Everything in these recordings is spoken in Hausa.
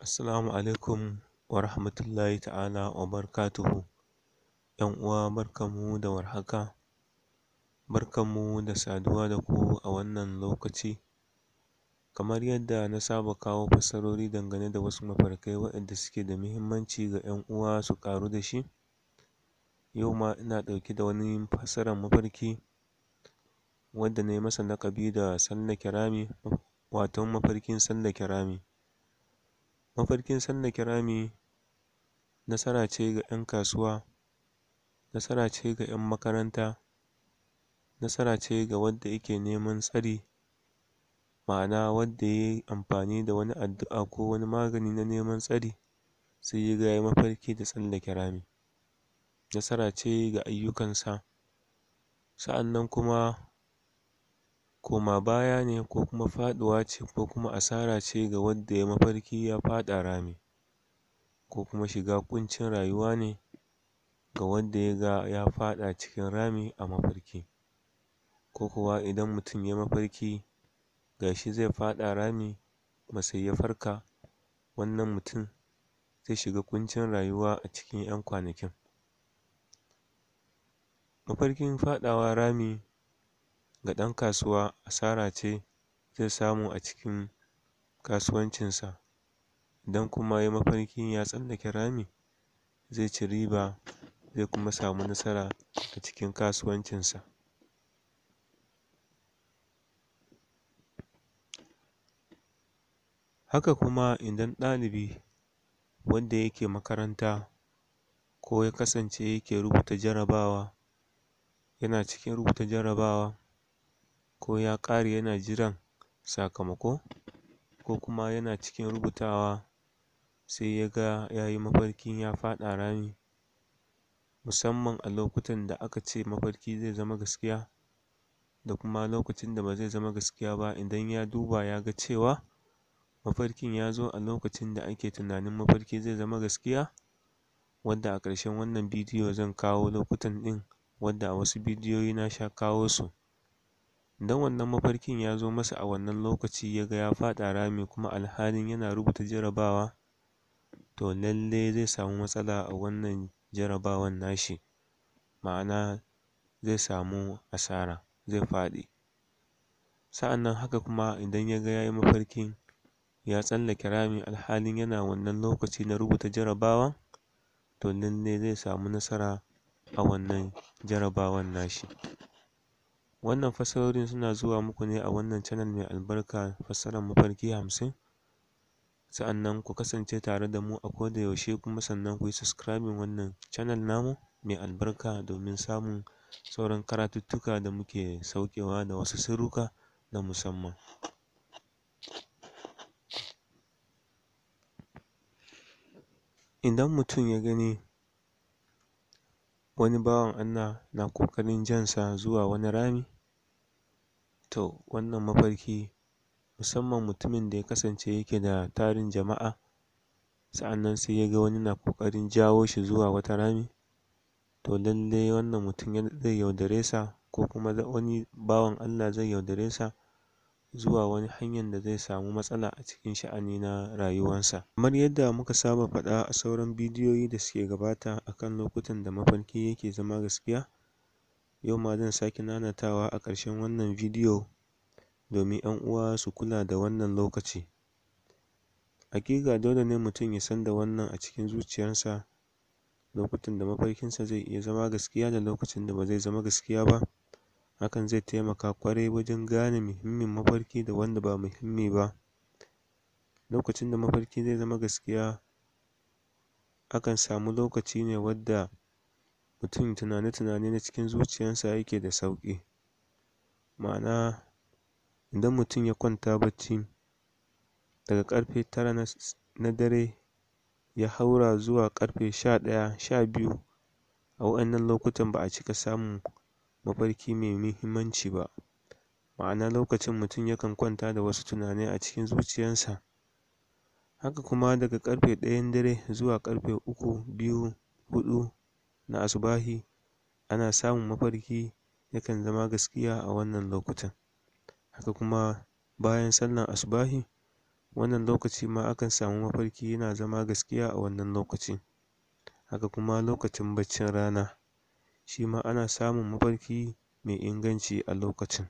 Assalamu alaikum wa rahmatullahi ta'ala wa barakatuhu. ‘Yan uwa barkanmu da warhaka, barkanmu da saduwa da ku a wannan lokaci. Kamar yadda na saba kawo fassarori dangane da wasu mafarkai waɗanda suke da muhimmanci ga ‘yan uwa su ƙaru da shi, yau ma ina ɗauke da wani fassaran mafarki wanda nai masa laƙabi da tsallake rami, wato mafarkin tsallake rami. Mafarkin tsallake rami nasara ce ga ‘yan kasuwa, nasara ce ga ‘yan makaranta, nasara ce ga wanda yake neman tsari, ma'ana wanda yai amfani da wani addu'a ko wani magani na neman tsari sai ya ga ya yi mafarki da tsallake rami. Nasara ce ga ayyukansa, sa'annan kuma koma baya ne ko kuma faɗuwa ce ko kuma asara ce ga wanda yai mafarki ya faɗa rami, ko kuma shiga ƙuncin rayuwa ne ga wanda ya ga ya faɗa cikin rami a mafarki, ko kuwa idan mutum yai mafarki ga shi zai faɗa rami kuma sai ya farka, wannan mutum zai shiga ƙuncin rayuwa a cikin ‘yan kwanakin. Mafarkin faɗawa rami ga ɗan kasuwa asara ce zai samu a cikin kasuwancinsa, idan kuma yai mafarkin ya tsallake rami zai ci riba zai kuma samu nasara a cikin kasuwancinsa. Haka kuma idan ɗalibi wanda yake makaranta ko ya kasance yake rubuta jarabawa, yana cikin rubuta jarabawa ko ya ƙare yana jiran sakamako, ko kuma yana cikin rubutawa sai ya ga ya yi mafarkin ya faɗa rami, musamman a lokutan da aka ce mafarki zai zama gaskiya da kuma lokacin da ba zai zama gaskiya ba idan ya duba ya ga cewa mafarkin ya zo a lokacin da ake tunanin mafarki zai zama gaskiya, wanda a ƙarshen wannan bidiyo zan kawo lokutan ɗin wanda a wasu bidiyoyi na sha kawo su. Idan wannan mafarkin ya zo masa a wannan lokaci ya ga ya faɗa rami kuma alhalin yana rubuta jarabawa, to lallai zai samu matsala a wannan jarabawan na shi, ma'ana zai samu asara, zai faɗi. Sa'annan haka kuma idan ya ga ya yi mafarkin ya tsallake rami alhalin yana wannan lokaci na rubuta jarabawa, to lallai zai samu nasara a wannan jarabawan na shi. Wannan fassarorin suna zuwa muku ne a wannan channel mai albarka fassaran mafarki hamsin, sa'annan ku kasance tare da mu a koda yaushe kuma sannan ku yi subscribing wannan channel namu mai albarka domin samun sauran karatuttuka da muke saukewa da wasu sirrika na musamman. Idan mutum ya gani wani bawan Allah na ƙoƙarin jan sa zuwa wani rami, to wannan mafarki musamman mutumin da ya kasance yake da tarin jama'a, sa'annan sai ya ga wani na ƙoƙarin jawo shi zuwa wata rami, to lallai wannan mutum zai yaudare sa ko kuma wani bawan Allah zai yaudare sa zuwa wani hanyan da zai samu matsala a cikin sha'ani na rayuwansa. Kamar yadda muka saba faɗa a sauran bidiyoyi da suke gabata a kan lokutan da mafarki yake zama gaskiya, yau ma zan sake nanatawa a ƙarshen wannan bidiyo domin ‘yan uwa su kula da wannan lokaci. Haƙiƙa dole ne mutum ya san da wannan a cikin zuciyansa, lokutan da mafarkinsa zai iya zama gaskiya da lokacin da ba zai zama gaskiya ba, hakan zai taimaka ƙwarai wajen gane muhimmin mafarki da wanda ba muhimmi ba. Lokacin da mafarki zai zama gaskiya akan samu lokaci ne wadda mutum tunane-tunane na cikin zuciyansa yake da sauƙi, ma'ana idan mutum ya kwanta bacci daga ƙarfe tara na dare ya haura zuwa ƙarfe sha ɗaya, sha biyu, a wa'innan lokutan ba a cika samun mafarki mai muhimmanci ba, ma'ana lokacin mutum yakan kwanta da wasu tunanai a cikin zuciyansa. Haka kuma daga ƙarfe ɗayan dare zuwa ƙarfe uku, biyu, huɗu na asubahi ana samun mafarki yakan zama gaskiya a wannan lokutan. Haka kuma bayan sallan asubahi wannan lokaci ma akan samu mafarki yana zama gaskiya a wannan lokacin haka kuma lokacin baccin rana shi ma ana samun mafarki mai inganci a lokacin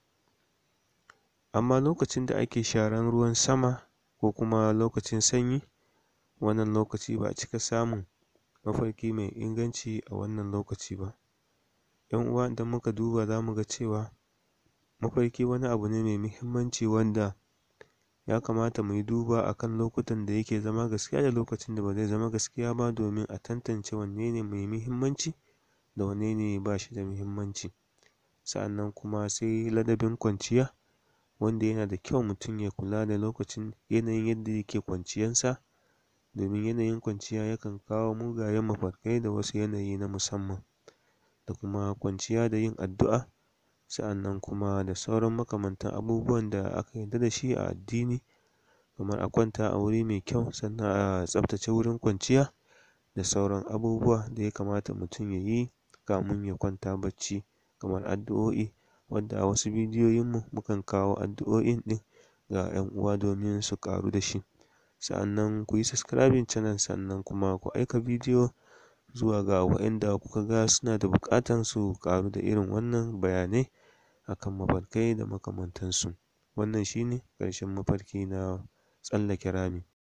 amma lokacin da ake sharan ruwan sama ko kuma lokacin sanyi wannan lokaci ba a cika samun mafarki mai inganci a wannan lokaci ba ‘yan uwa idan muka duba za mu ga cewa mafarki wani abu ne mai muhimmanci wanda ya kamata mu yi duba a kan lokutan da yake zama gaskiya da lokacin da ba zai zama gaskiya ba domin a tantance wanne ne mai muhimmanci da wanne ne ba shi da muhimmanci sa'annan kuma sai ladabin kwanciya wanda yana da kyau mutum ya kula da lokacin yanayin yadda yake kwanciyansa domin yanayin kwanciya yakan kawo mugayen mafarkai da wasu yanayi na musamman da kuma kwanciya da yin addu'a sa'annan kuma da sauran makamantan abubuwan da aka yarda da shi a addini kamar a kwanta a wuri mai kyau sannan a tsaftace wurin kwanciya da sauran abubuwa da ya kamata mutum ya yi kamin ya kwanta bacci kamar addu'o'i wanda a wasu bidiyoyinmu mukan kawo addu'o'in ɗin ga ‘yan uwa domin su ƙaru da shi sa'annan ku yi subscribing channel sannan kuma ku aika bidiyo zuwa ga waɗanda kuka ga suna da buƙatan su ƙaru da irin wannan bayanai a kan mafarkai da makamantansu wannan shi ne ƙarshen mafarki na tsallake rami